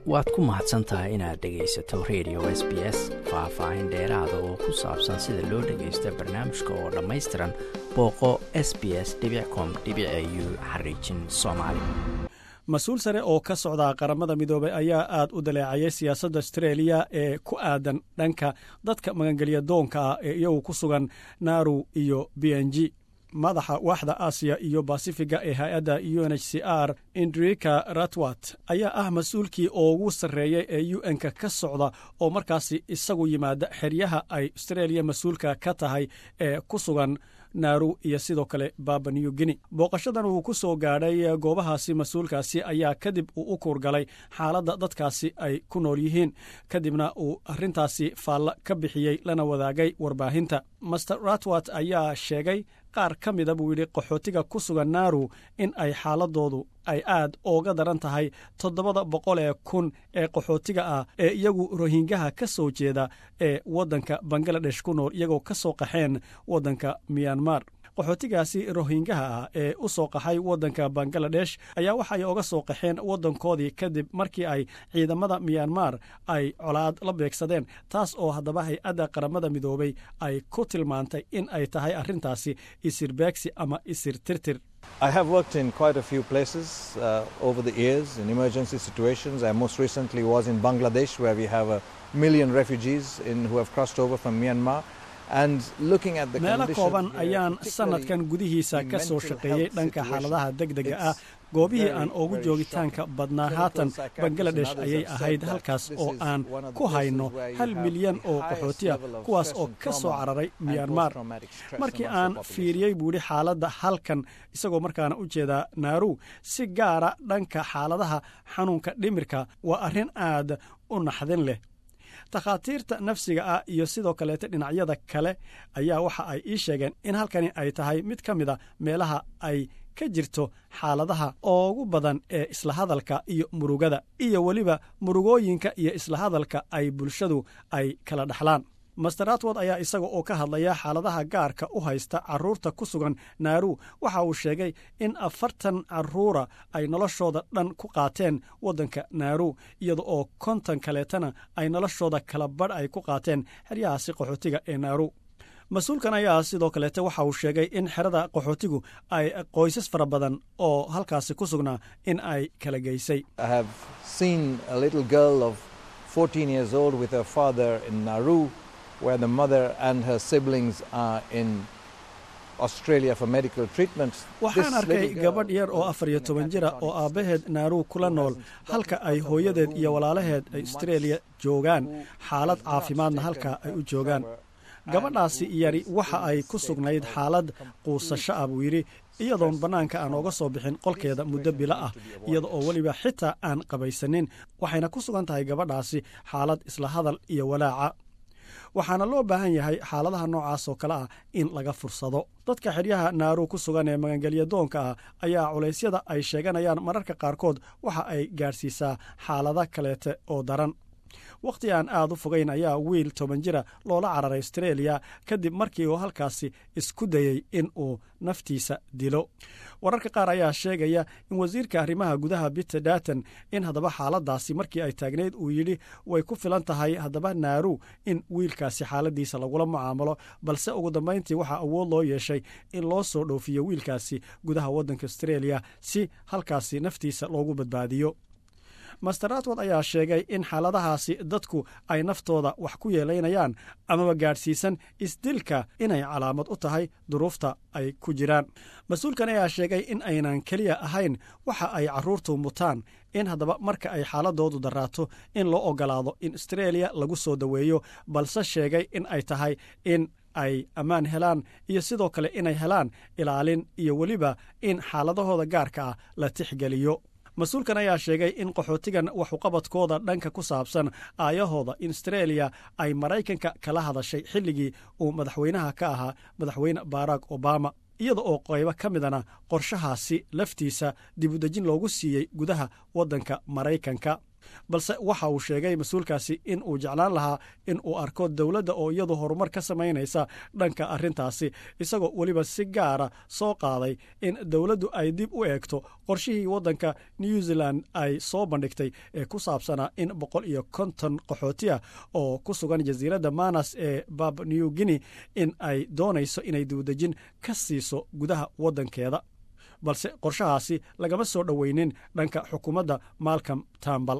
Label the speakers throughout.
Speaker 1: waad ku mahadsan tahay inaad dhegaysato radio s b s faah-faahin dheeraada oo ku saabsan sida loo dhagaysto barnaamijka oo dhammaystiran booqo s b s com u xariijin soomaali
Speaker 2: mas-uul sare oo ka socda qaramada midoobay ayaa aad u daleecayay siyaasadda astreeliya ee ku aadan dhanka dadka magangelya doonka ah ee iyagu ku sugan naru iyo b n g madaxa waaxda aasiya iyo basifiga ee hay-adda u n h c r indrika ratwat ayaa ah mas-uulkii ugu sarreeyay ee u n-ka ka socda oo markaasi isagu yimaada xeryaha ay astreeliya mas-uulka ka tahay ee ku sugan naaru iyo sidoo kale baba new guinea booqashadan uu ku soo gaadhay goobahaasi mas-uulkaasi ayaa kadib uu u kuurgalay xaaladda dadkaasi ay ku nool yihiin kadibna uu arrintaasi faalla ka bixiyey lana wadaagay warbaahinta master ratwat ayaa sheegay qaar ka mida buu yidhi qaxootiga ku sugan naaru in ay xaaladoodu ay aad ooga daran tahay toddobada boqol ee kun ee qaxootiga ah ee iyagu rohingaha ka soo jeeda ee waddanka bangaladesh ku nool iyagoo ka soo qaxeen waddanka miyanmar qaxootigaasi rohingaha ah ee u soo qaxay waddanka bangaladesh ayaa waxay oga soo qaxeen waddankoodii kadib markii ay ciidamada miyanmar ay colaad la beegsadeen taas oo haddaba hay-adda qaramada midoobay ay ku tilmaantay in ay tahay arrintaasi isir beegsi ama isir tirtir
Speaker 3: I have worked in quite a few places uh, over the years in emergency situations. I most recently was in Bangladesh, where we have a million refugees in, who have crossed over from Myanmar.
Speaker 2: meelo kooban ayaan sannadkan gudihiisa ka soo shaqeeyey dhanka xaaladaha degdega ah goobihii aan ugu joogitaanka badnaa haatan bangaladesh ayay ahayd halkaas oo aan ku hayno hal milyan oo qaxootiya kuwaas oo ka soo cararay miyanmar markii aan fiiriyey buuhi xaaladda halkan isagoo markaana u jeedaa naaru si gaara dhanka xaaladaha xanuunka dhimirka waa arrin aad u naxdin leh takhaatiirta nafsiga ah iyo sidoo kaleeta dhinacyada kale ayaa waxa ay ii sheegeen in halkani ay tahay mid ka mid a meelaha ay ka jirto xaaladaha ugu badan ee isla hadalka iyo murugada iyo weliba murugooyinka iyo isla hadalka ay bulshadu ay kala dhexlaan master atwod ayaa isaga oo ka hadlaya xaaladaha gaarka u haysta carruurta ku sugan naaru waxa uu sheegay in afartan carruura ay noloshooda dhan ku qaateen waddanka naaru iyada oo konton kaleetana ay noloshooda kala badh ay ku qaateen xeryahaasi qaxootiga ee naaru mas-uulkan ayaa sidoo kaleete waxa uu sheegay in xerada qaxootigu ay qoysas fara badan oo halkaasi ku sugnaa in ay kala geysay
Speaker 3: where the mother and her siblings are in Australia for medical treatment.
Speaker 2: waxaan arkay gabadh yar oo afar iyo toban jira oo aabbaheed naaruu kula nool halka ay hooyadeed iyo walaalaheed ay astreeliya joogaan xaalad caafimaadna halka ay u joogaan gabadhaasi yari waxa ay ku sugnayd xaalad quusasho ah buu yidhi iyadoon bannaanka aan ooga soo bixin qolkeeda muddo bilo ah iyada oo weliba xitaa aan qabaysanin waxayna ku sugan tahay gabadhaasi xaalad isla hadal iyo walaaca waxaana loo baahan yahay xaaladaha noocaas oo kale ah in laga fursado dadka xeryaha naaru ku sugan ee magangelya doonka ah ayaa culaysyada ay sheeganayaan mararka qaarkood waxa ay gaadhsiisaa xaalado kaleete oo daran wakhti aan aad u fogayn ayaa wiil toban jira loola cararay astreeliya kadib markii uu halkaasi isku dayey in uu naftiisa dilo wararka qaar ayaa sheegaya in wasiirka arrimaha gudaha biter datan in haddaba xaaladaasi markii ay taagnayd uu yidhi way ku filan tahay haddaba naaru in wiilkaasi xaaladiisa lagula mucaamalo balse ugu dambayntii waxaa awood loo yeeshay in loo soo dhoofiyo wiilkaasi gudaha waddanka astreeliya si halkaasi naftiisa loogu badbaadiyo master atwod ayaa sheegay in xaaladahaasi dadku ay naftooda wax ku yeelaynayaan amaba gaadhsiisan isdilka inay calaamad u tahay duruufta ay ku jiraan mas-uulkan ayaa sheegay in aynan keliya ahayn waxa ay carruurtu mutaan in haddaba marka ay xaaladoodu daraato in loo ogolaado in astreeliya lagu soo daweeyo balse sheegay in ay tahay in ay ammaan helaan iyo sidoo kale inay helaan ilaalin iyo weliba in xaaladahooda gaarka ah la tixgeliyo mas-uulkan ayaa sheegay in qaxootigan waxuqabadkooda dhanka ku saabsan aayahooda in astreeliya ay maraykanka kala hadashay xilligii uu madaxweynaha ka ahaa madaxweyne barack obama iyada oo qaybo ka midana qorshahaasi laftiisa dibudejin loogu siiyey gudaha waddanka maraykanka balse waxa uu sheegay mas-uulkaasi in uu jeclaan lahaa in uu arko dowladda oo iyadu horumar ka samaynaysa dhanka arrintaasi isagoo weliba si gaara soo qaaday in dowladdu ay dib u eegto qorshihii waddanka new zealand ay soo bandhigtay ee ku saabsanaa in boqol iyo konton qaxooti ah oo ku sugan jasiiradda manas ee bab new guinea in ay doonayso inay dibudejin ka siiso gudaha waddankeeda balse qorshahaasi lagama soo dhoweynin dhanka xukuumadda malcom tambal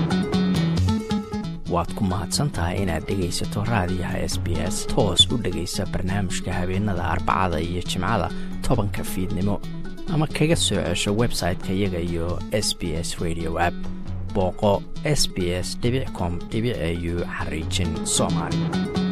Speaker 1: waad ku mahadsantahay inaad dhegaysato raadiyaha s b s toos u dhegaysa barnaamijka habeenada arbacada iyo jimcada tobanka fiidnimo ama kaga soo cesho website-ka iyaga iyo s b s radio app booqo s b s com au xariijin soomaali